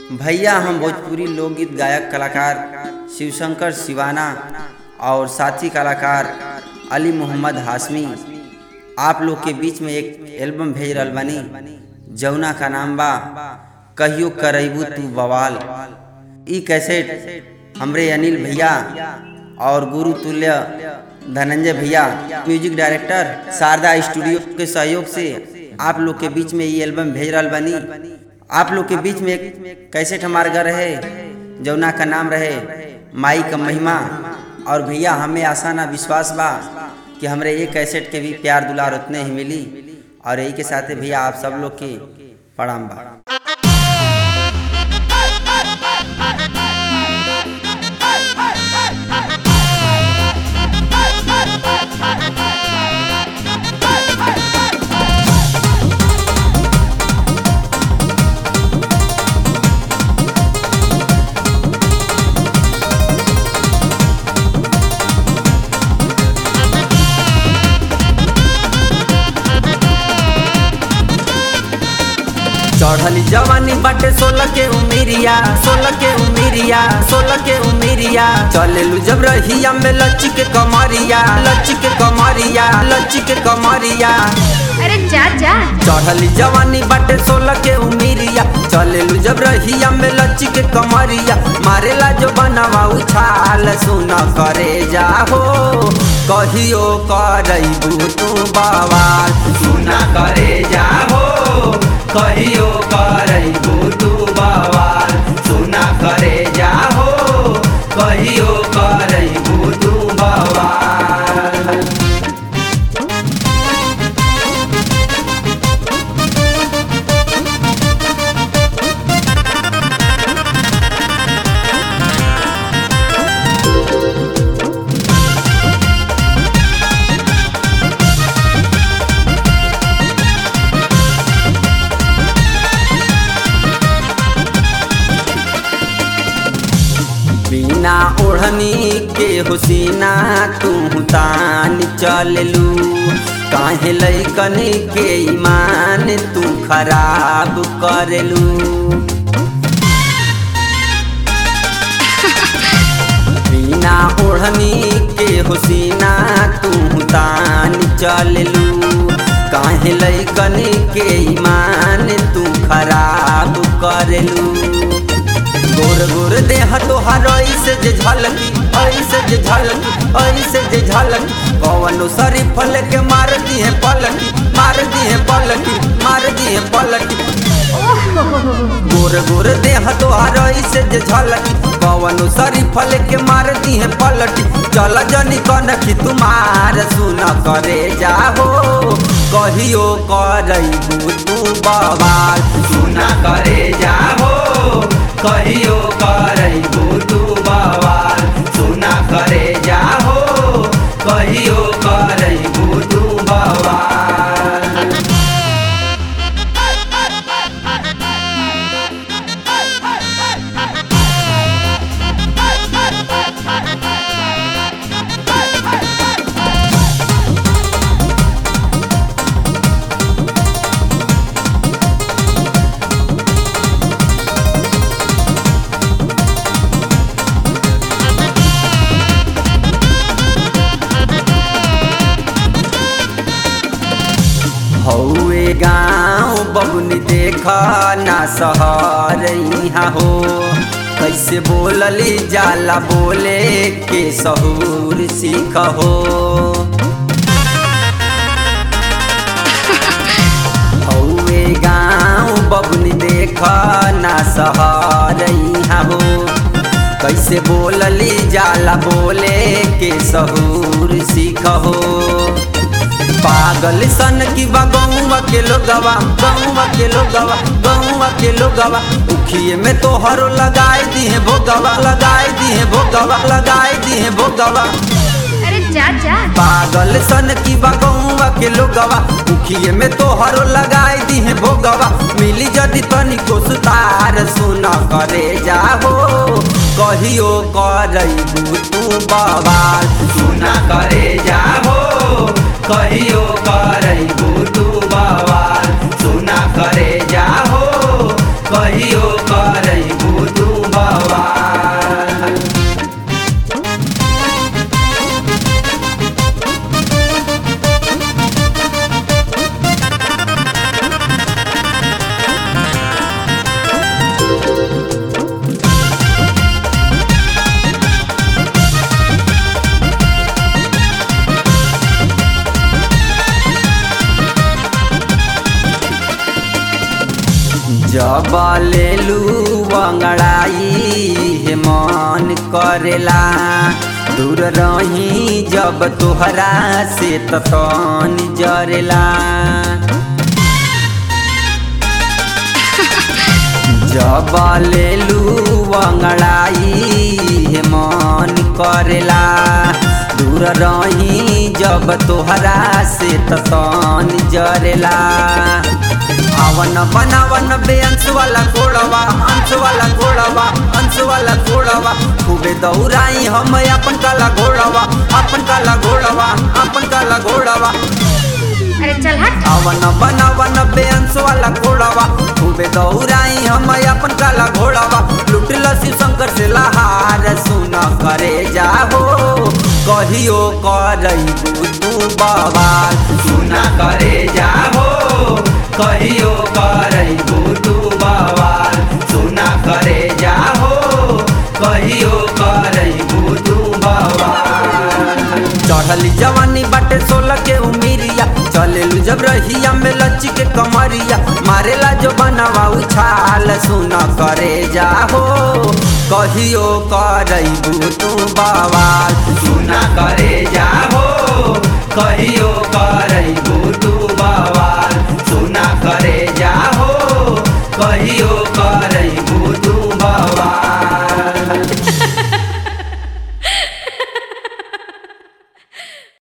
भैया हम भोजपुरी लोकगीत गायक कलाकार शिवशंकर शिवाना और साथी कलाकार अली मोहम्मद हाशमी आप लोग के बीच में एक एल्बम भेज रहल बानी जौना का नाम बा कहियो करैबू तू बवाल ई कैसेट हमरे अनिल भैया और गुरु तुल्य धनंजय भैया म्यूजिक डायरेक्टर शारदा स्टूडियो के सहयोग से आप लोग के बीच में ये एल्बम भेज रहल बानी आप लोग के बीच में एक कैसेट हमार घर रहे जौना का नाम रहे माई का महिमा और भैया हमें आशा ना विश्वास बा कि हमरे ये कैसेट के भी प्यार दुलार उतने ही मिली और यही के साथ भैया आप सब लोग के प्रणाम बा चढ़ली जवानी बाटे सोलह के उमिरिया सोलह के उमिरिया सोलह के उमिरिया चलेलू जब रहिया में लच्ची के कमरिया लच्ची के कमरिया लच्ची के कमरिया अरे जा जा चढ़ली जवानी बाटे सोलह के उमिरिया चलेलू जब रहिया में लच्ची के कमरिया मारेला जो बनवा उछाल सुन करे जाहो कहियो करैबू तू बवाल सुना करे जाहो कहियो करैबू तू बवाल सुना करे जाहो कहियो करैबू तू बवाल बिना ओढ़नी के हुसीना तू तान चललू काहे लैकन के ईमान तू खराब करलू बिना ओढ़नी के हुसीना तू तान चललू काहे लैकन के ईमान तू खराब करलू गोर गोर देह तोहार ऐसे जे झलकी ऐसे जे झलकी ऐसे जे झलकी कवनो सरी फल के मार दी है पलटी मार दी है पलटी मार दी है पलटी गोर गोर देह तोहार ऐसे जे झलकी कवनो सरी फल के मार दी है पलटी चल जनी कनखी तुम्हार सुन करे जाहो कहियो करैबू तू बवाल सुना करे जाहो कहियो करैबू तू बवाल सुना करे जाहो कहियो करैबू तू बवाल हौए गाँव बबुनी देख ना सहर यहाँ हो कैसे बोलली जाला बोले के सहूर सीख हो हौए गाँव बबुनी देख ना सहर यहाँ हो कैसे बोलली जाला बोले के सहूर सीख हो पागल सन की बा गौवा के लोगवा गौवा के लोगवा गौवा के लोगवा उखिए में तो हरो लगाए दी है भोगवा लगाए दी है भोगवा लगाए दी है भोगवा अरे जा जा पागल सन की बा गौवा के लोगवा उखिए में तो हरो लगाए दी है भोगवा मिली जदि तनिको सुतार सुन करे जाहो कहियो करैबू तू बवाल सुना करे जाहो कहियो करैबू तू बवाल सुना करे जाहो कहियो करैबू तू बवाल जब लेलू अंगड़ाई हे मन करेला दूर रही जब तोहरा से तन जरेला जब लेलू अंगड़ाई हे मन करेला दूर रही जब तोहरा से तन जरेला आवन बनावन बेअंश वाला घोड़वा अंश वाला घोड़वा अंश वाला घोड़वा खूबे दौड़ाई हम अपन काला घोड़वा अपन काला घोड़वा अपन काला घोड़वा अरे चल हट आवन बनावन बेअंश वाला घोड़वा खूबे दौड़ाई हम अपन काला घोड़वा लुटल शिव शंकर से लहार सुन करे जाहो कहियो करैबू तू बवाल सुना करे जाहो कहियो करैबू तू बवाल सुना करे जाहो कहियो करैबू तू बवाल चढ़ली जवानी बाटे सोलह के उमिरिया चलेलू जब रहिया में लच्ची के कमरिया मारेला जो बनवा उछाल सुन करे जाहो कहियो करैबू तू बवाल सुना करे जाहो कहियो करैबू तू बवाल सुना करे जाहो कहियो